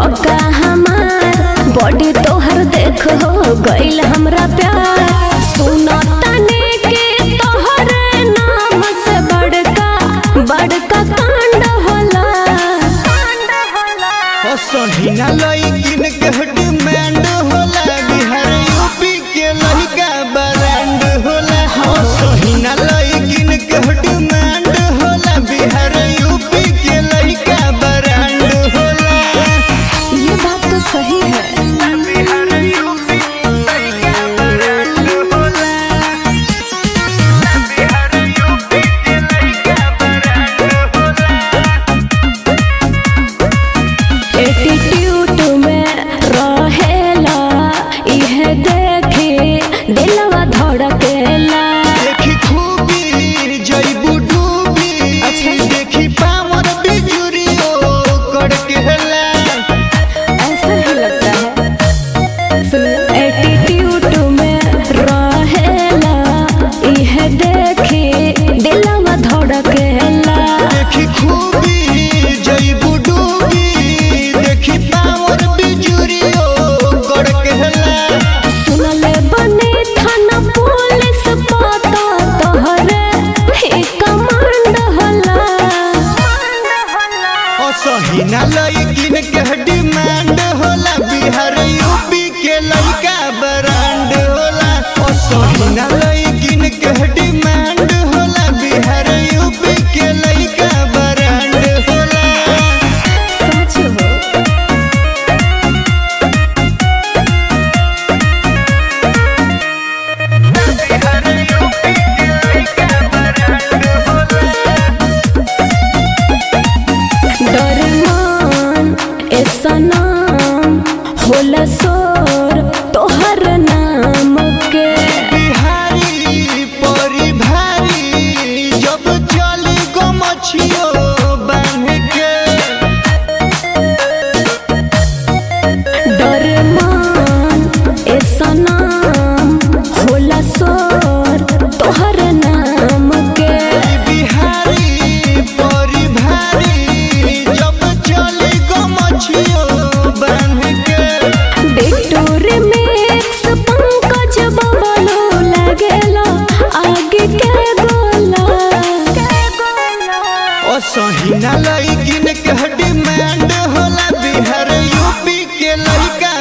बका हमार बॉडी तोहर देख हो गइल हमरा प्यार सुनो तने के तोहरे नाम से बड़का बड़का कांड होला ओ सहीना लइकिन के डिमांड होला बिहार यूपी के लइका ब्रांड होला ओ सहीना लइकिन के डिमांड होला बिहार यूपी के लइका ब्रांड होला ये बात तो सही है बिहार यूपी लइका ब्रांड होला बिहार यूपी के लइका ब्रांड होला एटीट्यूड में रहेला इहे देखी दिलवा धड़केला देखी खूबी जईबू डूबी अच्छा। देखी पावर बिजुरियो कड़के हला ऐसा ही लगता है सुनिए एटीट्यूड में रहेला इहे देखी दिलवा धड़केला देखी खूबी जईबू डूबी देखी पावर बिजुरियो कड़के हला सुनले बने थाना पुलिस पता तोहरे ही कमांड होला ओ सहीना लइकिन के डिमांड होला बिहार यूपी के लइका ब्रांड होला ओ सहीना लइकिन के डिमांड होला बिहार यूपी के लइका ब्रांड होला सच हो बिहार यूपी के लइका ब्रांड होला डरमान ऐसा नाम होला सोर तोहर नाम के बिहारी परी भारी जब चली गो मछियो बांध के डरमान ऐसा नाम होला सोर तोहर नाम के बिहारी परी भारी जब चली गो मछियो बांध के बिटूर मिक्स पंकज बबलो लगेला आगे के गोला ओ सहीना लइकिन के डिमांड होला बिहार यूपी के लइका